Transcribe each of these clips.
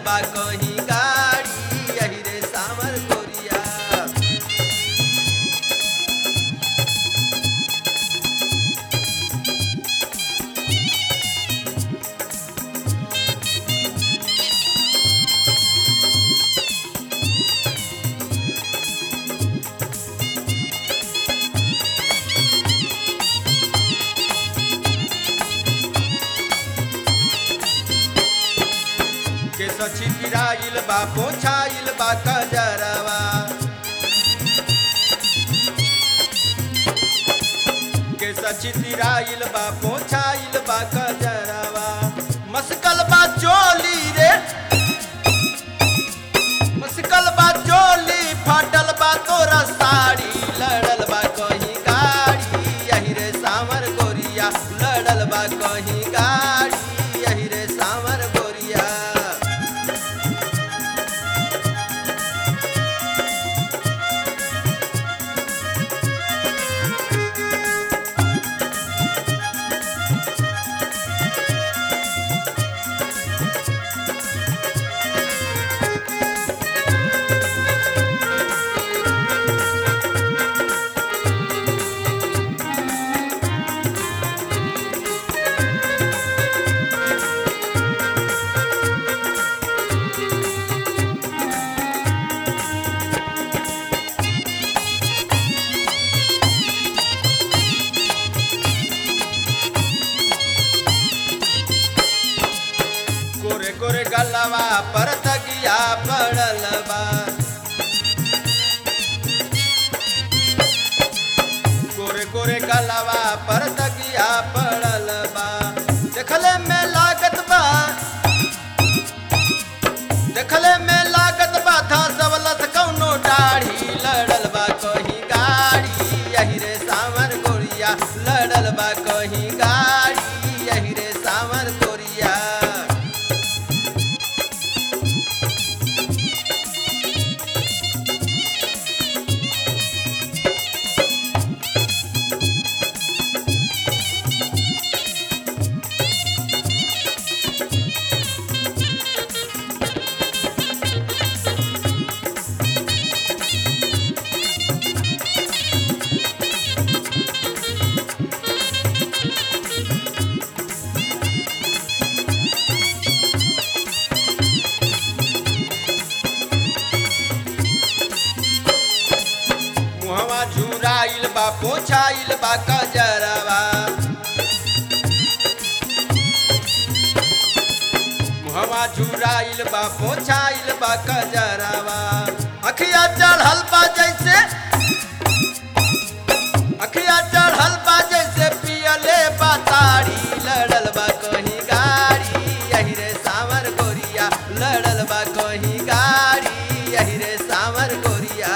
बा कहीं गाड़ी यही रे सावर गोरिया के सची पिराइल बा पोछाइल बा कजरवा के सची तिराइल बा पोछाइल बा कजरवा मस्कल बा चोली रे मस्कल बा चोली फाटल बा तोरा साड़ी लड़ल बा कहीं गाड़ी यही रे सावर गोरिया लड़ल बा कहीं गाड़ी यही रे सावर गोरिया गोरे गोरे गलवा पर तगिया पड़ल बा गोरे गोरे गलवा पर तगिया पड़ल बा देखले में लागत बा देखले में लागत बा था सबलत कौनो दाढ़ी लड़ल बा कहीं गाड़ी यही रे सावर गोरिया लड़ल बा कहीं गाड़ी यही रे सावर गोरिया मुहवा झुराइल बा पोछाइल बा कजरवा मुहवा झुराइल बा पोछाइल बा कजरवा अखिया चढ़ल बा जैसे अखिया चढ़ल बा जैसे पियले बताड़ी लड़ल बा कहीं गाड़ी यही रे सावर गोरिया लड़ल बा कहीं गाड़ी यही रे सावर गोरिया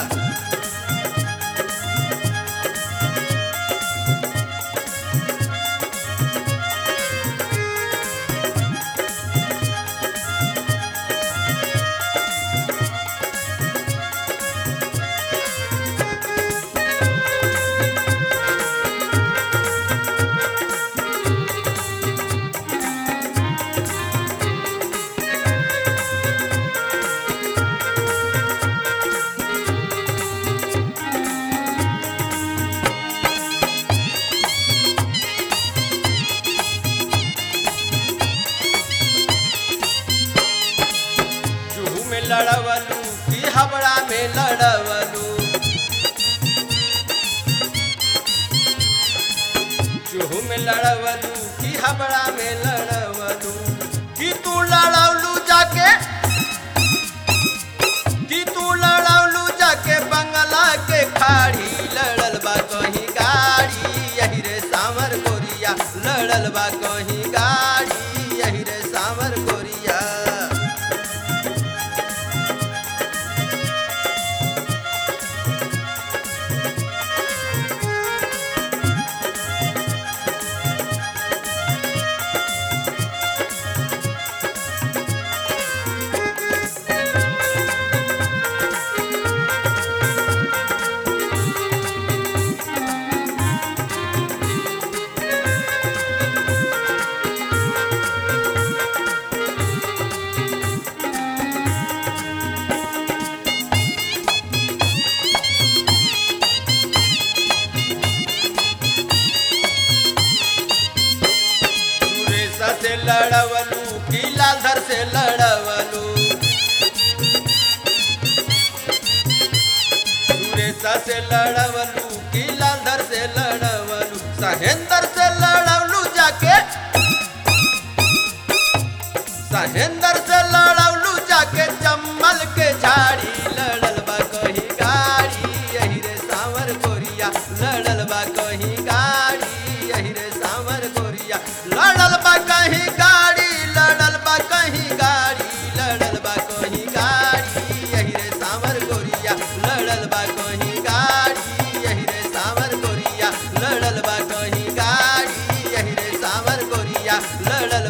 चूहू में लड़वलू की हबड़ा में लड़वलू चूहू में लड़वलू की हबड़ा में लड़वलू कि तू लड़वलू जाके कि तू लड़वलू जाके बंगला के खाड़ी लड़ल बा कहीं गाड़ी यही रे सावर गोरिया लड़ल बा कहीं गाड़ी यही रे सावर गोरिया लड़वलू की लालधर से लड़वलू सुरेशा से लड़वलू की लालधर से लड़वलू सहेंद्र से लड़वलू जाके सहेंद्र से लड़वलू जाके जम्मल के झाड़ी लड़ल बा कहीं गाड़ी यही रे सावर गोरिया लड़ल बा कहीं गाड़ी यही रे सावर गोरिया लड़ल बा कहीं गाड़ी लड़ल बा कहीं गाड़ी लड़ल बा कहीं गाड़ी यही रे सावर गोरिया लड़ल बा कहीं गाड़ी यही रे सावर गोरिया लड़ल बा कहीं गाड़ी यही रे सावर गोरिया लड़ल